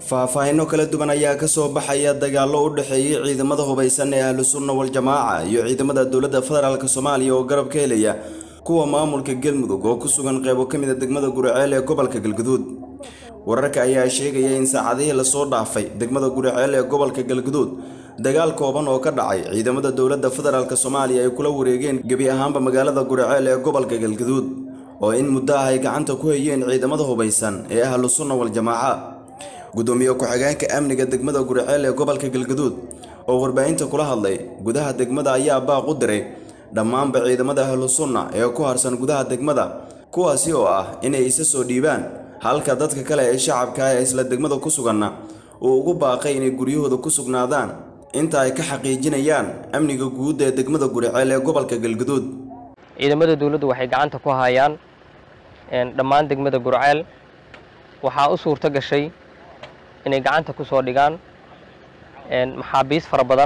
faahfaahinno kala duwan ayaa ka soo baxaya dagaallo u dhexeeyey ciidamada hubaysan ee ahlu sunna wal-jamaaca iyo ciidamada dowladda federaalk soomaaliya oo garab ka helaya kuwa maamulka galmudug oo ku sugan qeybo ka mida degmada guriceel ee gobolka galguduud wararka ayaa sheegaya in saacadihii lasoo dhaafay degmada guriceel ee gobolka galguduud dagaal kooban oo ka dhacay ciidamada dowladda federaalk soomaaliya ay kula wareegeen gebi ahaanba magaalada guriceel ee gobolka galguduud oo in muddo ah ay gacanta ku hayeen ciidamada hubaysan ee ahlu sunna wal-jamaaca gudoomiye ku-xigeenka amniga degmada guriceel ee gobolka galguduud oo warbaahinta kula hadlay gudaha degmada ayaa baaq u diray dhammaanba ciidamada ahlu sunna ee ku harsan gudaha degmada kuwaasi oo ah inay isa soo dhiibaan halka dadka kale ee shacabka ah ee isla degmada ku suganna uu ugu baaqay inay guryahooda ku sugnaadaan inta ay ka xaqiijinayaan amniga guud ee degmada guriceel ee gobolka galguduud ciidamada dowladdu waxay gacanta ku hayaan dhammaan degmada gurceel waxaa u suurto gashay inay gacanta ku soo dhigaan maxaabiis fara badan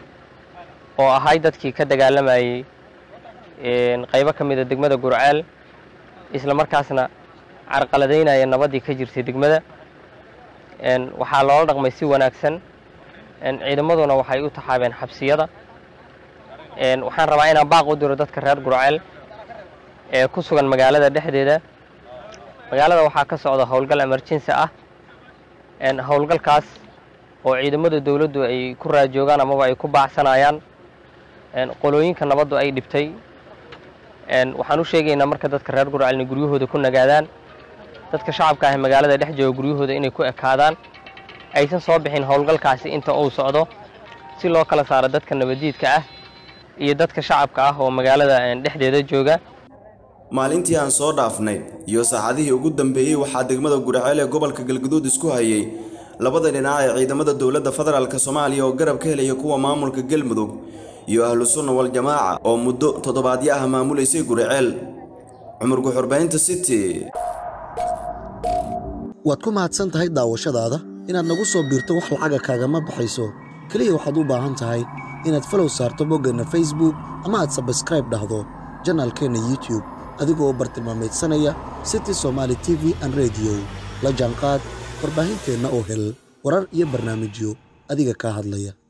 oo ahay dadkii ka dagaalamayey qaybo ka mida degmada gurceel isla markaasna carqaladaynaya nabaddii ka jirtay degmada waxaa loola dhaqmay si wanaagsan ciidamaduna waxay u taxaabeen xabsiyada waxaan rabaa inaan baaq u diro dadka reer gurceel ee ku sugan magaalada dhexdeeda magaalada waxaa ka socda howlgal emerjensi ah howlgalkaas oo ciidamada dowladdu ay ku raajoogaan amaba ay ku baacsanayaan qolooyinka nabaddu ay dhibtay waxaan u sheegaynaa marka dadka reer gurceel inay guryahooda ku nagaadaan dadka shacabka ah magaalada dhex jooga guryahooda inay ku ekaadaan aysan soo bixin howlgalkaasi inta uu socdo si loo kala saaro dadka nabaddiidka ah iyo dadka shacabka ah oo magaalada dhexdeeda jooga maalintii aan soo dhaafnay iyo saacadihii ugu dambeeyey waxaa degmada guriceel ee gobolka galguduud isku hayay labada dhinac ee ciidamada dowladda federaalk soomaaliya oo garab ka helaya kuwa maamulka galmudug iyo ahlu sunna wal-jamaaca oo muddo toddobaadyo ah maamulaysay guriceel cumar guxurbaynta city waad ku mahadsan tahay daawashadaada inaad nagu soo biirto wax lacaga kaagama baxayso keliya waxaad u baahan tahay inaad falow saarto boggeenna facebook ama aad sabskraib dhahdo janaalkeenna youtube adigoo bartilmaameedsanaya city somaali t v an rediyo la jaanqaad warbaahinteenna oo hel warar iyo barnaamijyo adiga kaa hadlaya